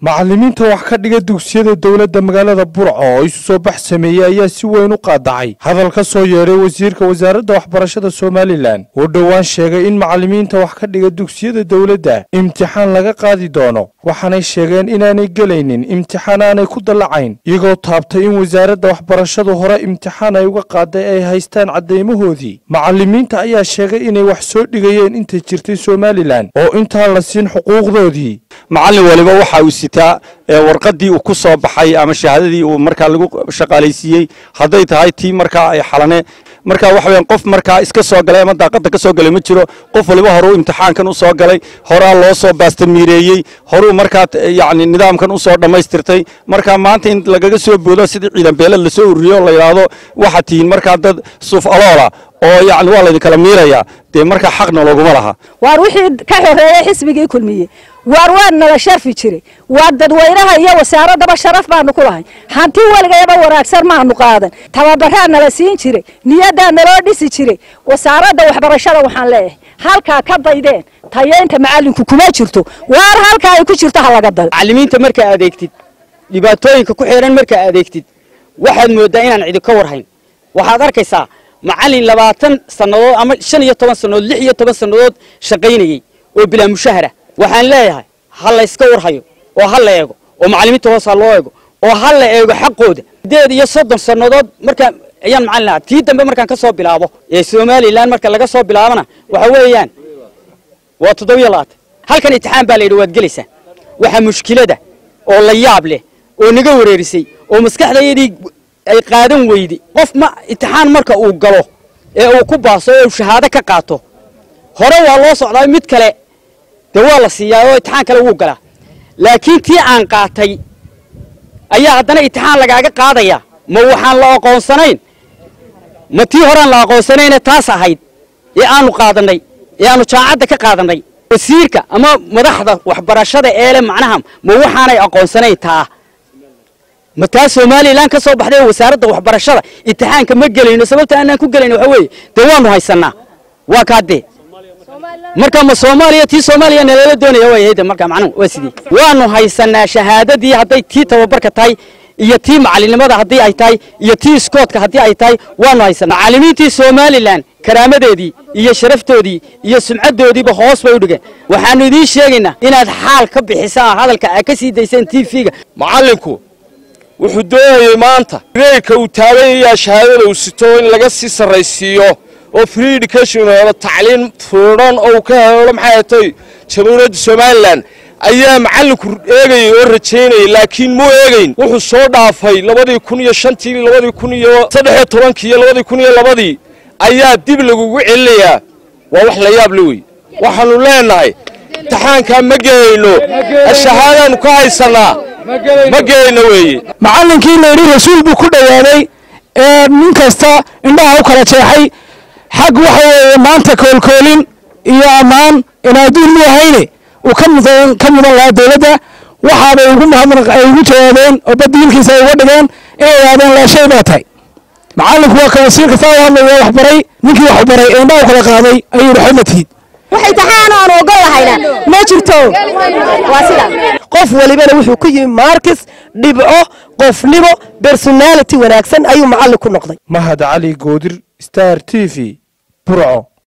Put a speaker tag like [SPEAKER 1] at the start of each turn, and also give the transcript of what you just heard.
[SPEAKER 1] macallimiinta wax ka dhiga dugsiyada dowladda magaalada burco oo isu soo bax sameeyey ayaa si weyn u qaadacay hadal ka soo yeedhay wasiirka wasaaradda waxbarashada somalilan oo dhowaan sheegay in macallimiinta wax ka dhiga dugsiyada dowladda imtixaan laga qaadi doono waxaanay sheegeen inaanay gelaynin imtixaan aanay ku dallacayn iyagoo taabtay in wasaaradda waxbarashadu hore imtixaan ay uga qaaday ay haystaan caddaymahoodii macallimiinta ayaa sheegay inay wax soo dhigayeen intay jirtay somalilan oo intaan la siin xuquuqdoodii
[SPEAKER 2] macallin waliba waxa uu sitaa warqadii uu ku soo baxay ama shahaadadii uu markaa lagu shaqaalaysiiyey hadday tahay tii markaa ay xalane marka waxa weeyaan qof markaa iska soo galay ama daaqada ka soo galay ma jiro qof waliba hore uu imtixaankan u soo galay horaa loo soo baastamiireeyey horuu markaa yacni nidaamkan u soo dhammaystirtay marka maanta in lagaga soo boodo sidii ciidan beelad lasoo ururiyo la yidhaahdo waxaad tihiin markaa dad suuf aloola oo yacni waa laydinkala miirayaa dee markaa xaqna looguma laha
[SPEAKER 3] waar wixii ka xoreeyey xisbigii kulmiye waar waa nala sharfi jiray waa dadweynaha iyo wasaaraddaba sharaf baanu ku lahay hanti weligayaba wanaagsan maanu qaadan tababaraa nala siin jiray niyaddaa naloo dhisi jiray wasaaradda waxbarashada waxaan leeyahay halkaa ka daydeen tayeynta macallinku kuma jirto waar halkaa ay ku jirto ha laga dal
[SPEAKER 4] macallimiinta markaa adeegtid dhibaatooyinka ku xeeran markaa adeegtid waxaad mooddaa inaan cidi ka warhayn waxaad arkaysaa macallin labaatan sannadood ama shan iyo toban sannadood lix iyo toban sannadood shaqaynayey oo bilaa mushahara waxaan leeyahay ha la yska warhayo oo ha la eego oo macallimiinta hoos ha loo eego oo ha la eego xaqooda sideed iyo soddon sannadood markaa ayaan macallin ahaa tii dambe markaan ka soo bilaabo ee somalilan marka laga soo bilaabana waxa weeyaan waa toddobiyo labaatan halkan imtixaan baa la yidhi waad gelaysaa waxaa mushkilada oo la yaab leh oo naga wareerisay oo maskaxdayadii ay qaadan weyday qof ma imtixaan marka uu galo ee uu ku baaso ee uu shahaado ka qaato hore waa loo socdaa mid kale dee waa la siiyaa oo imtixaan kale wuu galaa laakiin tii aan qaatay ayaa haddana imtixaan lagaaga qaadaya ma waxaan la aqoonsanayn ma tii horaan la aqoonsanayne taas ahayd ee aanu qaadannay ee aanu jaacadda ka qaadannay wasiirka ama madaxda waxbarashada eele macnaha ma waxaanay aqoonsanayn taa ma taa somalilan ka soo baxday wasaaradda waxbarashada imtixaanka ma gelayno sababta aanaan ku gelayno waxa weeye dee waanu haysannaa waa kaadee marka ma soomaaliya tii soomaaliya nalala doonaya waayahayde marka macnuhu waa sidii waanu haysannaa shahaadadii hadday tii tababarka tahay iyo tii macallinimada haddii ay tahay iyo tii iskoodka haddii ay tahay waanu haysannaa macallimiintii somalilan karaamadeedii iyo sharaftoodii iyo sumcaddoodiiba hoos bay u dhigeen waxaannu idiin sheegaynaa inaad xaal ka bixisaan hadalka aad ka sii dayseen t v-ga
[SPEAKER 5] macallinku wuxuu doonayey maanta reerka uu taaganyayaa shahaadada uu sito in laga sii sarraysiiyo oo free education helo tacliin fuudhan oo uu ka helo maxay atay jamhuuriyadda somalilan ayaa macallinku eegayey oo rajaynayay laakiin muu eegayn wuxuu soo dhaafay labadii kun iyo shantii labadii kun iyo saddexiyo tobankii iyo labadii kun iyo labadii ayaa dib lagugu celinayaa waa wax la yaab la wey waxaannu leennahay imtixaankaa ma gelayno shahaadaannu ka haysannaa ma gelayno weeye
[SPEAKER 6] macallinkii layidhi rasuul buu ku dhowaaday ee nin kasta indhaha u kala jeexay xag waxa weeye maanta koolkoolin iyo ammaan in adduun mu ahayne uu ka mudan ka mudan lahaa dowladda waxaabay ugu mahadnaq ay ugu jawaabeen oo badiilkiisa ay uga dhigeen inay yidhahdeen laashay baa tahay macallinku waa ka wasiirka saa u hadlaya wax baray ninkii wax baray ee indhaha u kala qaaday ayuu yidhi xoma tihid
[SPEAKER 3] wax imtixaan aan ogon lahayna ma jirto waa sidaa
[SPEAKER 7] qof walibana wuxuu ku yimi maarkis dhibco qofnimo personality wanaagsan ayuu macallin ku noqday
[SPEAKER 1] mahad cali goodir star t v burco